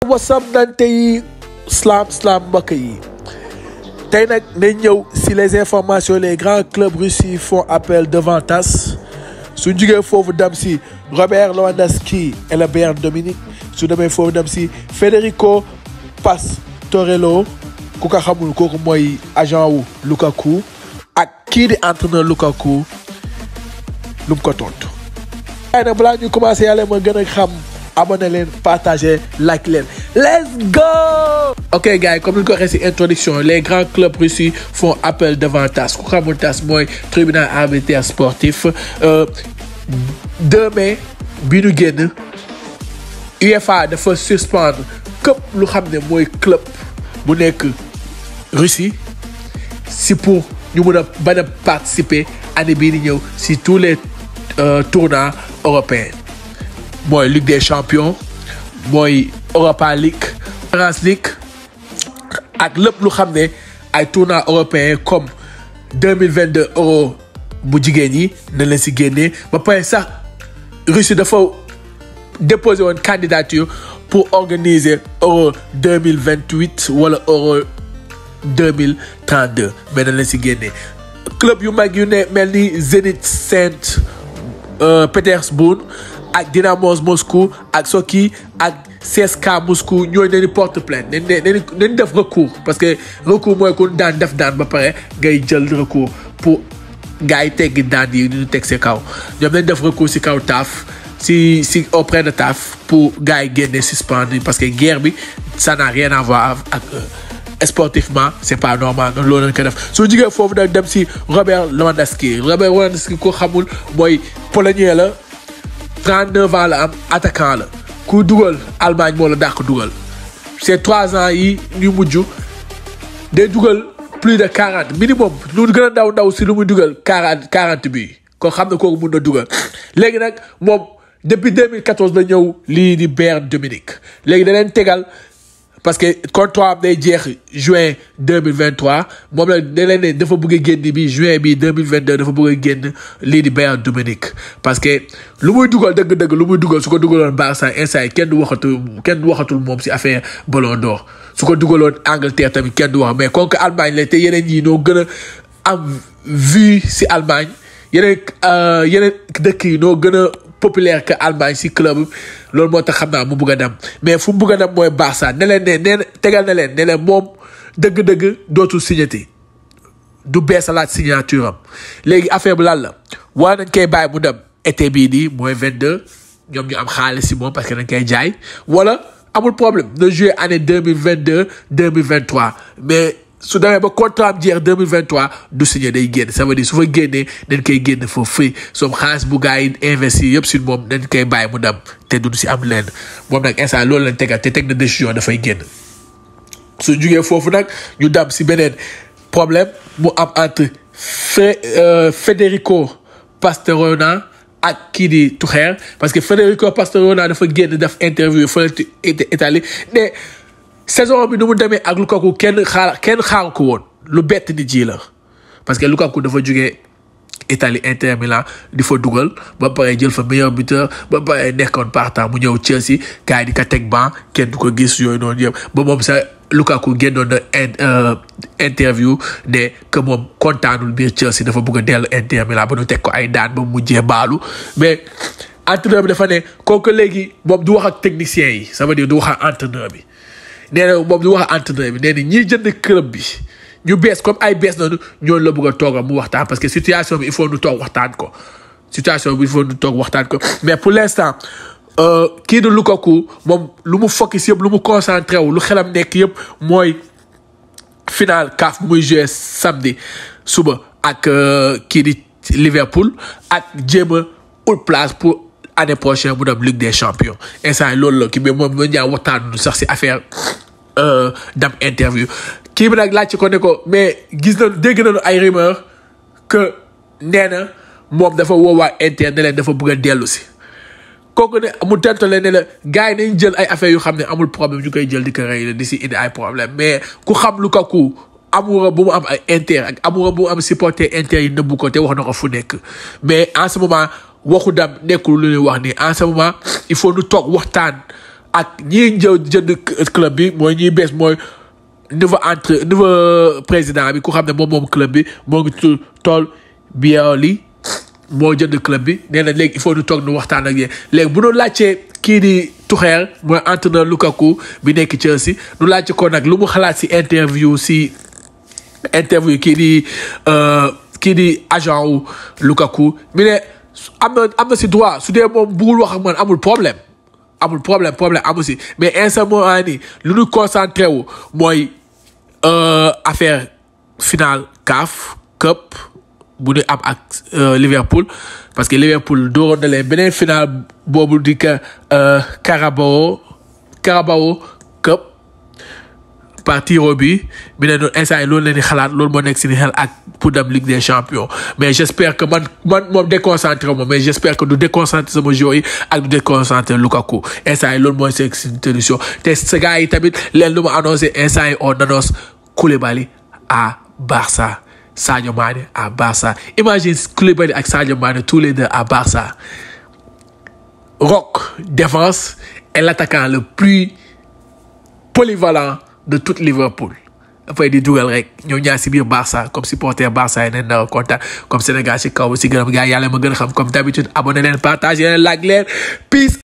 wasam nante yi slam slam mbokk yi tey nag nañ ñëw si les informations les grands clubs russes yi font appel devant TASS su jugee foofu dem si Robert Lewandowski et le Bayern Dominique su demee foofu dem si Federico Pastorello ku ko xamul kooku mooy agent wu Lukaku ak kii di entraîneur Lukaku lu mu ko tontu. waaye nag balaa ñu commencé yàlla ma gën a xam abonné leen partagé like leen let's go. ok gars yi comme ni ñu ko waxee ci introduction les grands clubs russes yi font appel devant TASS ku xamul TASS mooy tribunal arbitraire sportif 2 mai bi ñu génn UEFA dafa suspendre képp lu xam ne mooy club bu nekk Russie si pour ñu mun a bañ a participer année bii di ñëw si tous les tournois européens mooy Ligue des champions mooy Europa League France League ak lépp lu xam ne ay tournois européens comme deux mille vingt deux euro bu jigéen ñi na leen si génnee ba pare sax Russie dafa déposé woon candidature pour organiser euro deux mille vingt huit wala euro deux mille trente deux mais na leen si génnee club yu mag yu ne mel ni Zenit Saint Pétersbourg ak Dynamo Moscou ak Sochi ak CSKA Moscou ñooñu dañuy porte plainte nañ ne nañ def recours parce que recours mooy ku daan def daan ba pare ngay jël recours pour gars yi teggi daan yi ñu teg si kaw ñoom nañ def recours si kaw taaf si si auprès de taaf pour gars yi génne suspendre parce que guerre bi ça n'a rien à voir ak sportivement c'est pas normal noonu loolu lañ ko def soo jigee foofu nag dem si Robert Lewandowski Robert Lewandowski ko xamul mooy polonais la 39 ans la am attaquant la ku dugal Allemagne moo la dàq dugal ces trois ans yi ñu mujj day dugal plus de 40 minimum lu gën a ndaw ndaw si lu muy dugal 40 40 bi ko xam ne kooku mun na dugal léegi nag moom depuis 2014 la ñëw lii di Bayern Dominique léegi da leen tegal parce que contrat am day jeex juin deux mille vingt trois moom la da leen ne dafa bëgg a génn bi juin bi deux mille vingt deux dafa bëgg a génn lii di Bayern Dominique parce que lu muy dugal dëgg-dëgg lu muy dugal su ko dugaloon Barça instant yi kenn du waxatul kenn du waxatul moom si affaire Ballon d'Or su ko dugaloon Angleterre tamit kenn du wax mais comme que Allemagne la te yeneen yi noo gën a am vue si Allemagne yeneen yeneen dëkk yi noo gën a populaire que Allemagne si club loolu moo tax xam naa mu bugg a dem mais fu mu bugg a dem mooy Barça ne leen ne nee tegal na leen ne leen moom dëgg-dëgg dootul signati du beesalaat signature am léegi affaire bi lan la war nañ koy bàyyi mu dem été bii nii mooy 22 ñoom ñu am xaalis si moom parce que dañ koy jaay wala amul problème na jouer année 2022 2023 mais su demee ba contrat am jeex 2023 du signé day génn ça veut dire su fa génnee dañ koy génn for free soom xaalis bu gars yi investi yëpp si moom dañ koy bàyyi mu dem te duñ si am lenn moom nag instant loolu lañ tegal te teg na décision dafay génn su jugee foofu nag ñu dem si beneen problème mu am entre Federico Pastorona ak kii di Tuchel parce que Federico Pastorona dafa génn def interview fële Italie ne saison bi nu mu demee ak Lukaku kenn xaar kenn xaaru ko woon lu bett nit ji la parce que Lukaku dafa jógee Italie Inter Milan di fa dugal ba pare jël fa meilleur buteur ba pare nekkoon partant mu ñëw Chelsea gars yi di ko teg ban kenn du ko gis yooyu noonu yëpp ba moom sax Lukaku génnoon na interview ne que moom kontaanul biir Chelsea dafa bëgg a dellu Inter Milan ba nu teg ko ay daan ba mu mujjee baalu mais entraîneur bi dafa ne kooku léegi moom du wax ak technicien yi ça veut dire du wax ak entraîneur bi. nee na moom du wax entraîneur bi nee na ñiy jënd club bi ñu bees comme ay bees noonu ñooñu la bëgg a tooga mu waxtaan parce que situation bi il faut ñu toog waxtaan ko situation bi il faut ñu toog waxtaan ko mais pour l'instant kii di Lukaku moom lu mu focus yëpp lu mu concentré wu lu xelam nekk yëpp mooy final CAF muy joué samedi suba ak kii di Liverpool ak jéem a ut place pour année prochaine mu dem Ligue des champions instant loolu la kii mais moom ma ñaa waxtaan sax si affaire dem interview kii bi nag laaj ci ko ne ko mais gis nañu dégg nañu ay rumeur que nee na moom dafa woowaa Inter ne leen dafa bëgg a dellu si kooku ne mu tentale ne la gars yi nañ jël ay affaires yu xam ne amul problème ñu koy jël di ko rey di si indi ay problème mais ku xam Lukaku amour bu mu am ay Inter ak amour bu mu am supporter Inter yi nëbbu ko te wax na ko fu nekk mais en ce moment waxu dam nekkul lu ñuy wax ni en ce moment il faut ñu toog waxtaan ak ñii jë jënd club bi mooy ñiy bees mooy nouveau entre nouveau président bi ku xam ne moom moom club bi moo ngi tudd tool Bialy moo jënd club bi nee na léegi il faut ñu toog nu waxtaan ak yéen léegi bu ñu laajtee kii di Tuchel mooy entraîneur Lukaku bi nekk Chelsea nu laajte ko nag lu mu xalaat si interview si interview kii di kii di agent wu Lukaku mi ne am na am na si droit su dee moom bugul wax ak man amul problème amul problème problème amul si mais instant moo nii lu ñu concentré wu mooy affaire finale CAF Cup bu ñu am ak Liverpool parce que Liverpool dooroon na leen beneen finale boobu di ka Carabao Carabao Cup par tiro bi bi ne noonu instant yi loolu leen di xalaat loolu moo nekk si xel ak pour dem Ligue des champions mais j' espère que man man moom déconcentré moom mais j' espère que du déconcentré sama joueur yi ak du déconcentré Lukaku instant yi loolu mooy seen solution te sa gars yi tamit leen lu ma annoncé instant yi on annonce Koulibaly à Barça Sadio Mané à Barça imagine Koulibaly ak Sadio Mané tous les deux à Barça Rock défense et l'attaquant le plus polyvalent de toute Liverpool dafay di dugal rek ñoom ñaar si biir Barça comme supporter Barça yi neen na kontaan comme Sénégal si kaw si gërëm gars yàlla ma gën a xam comme d'habitude abonné leen partage leen like leen peace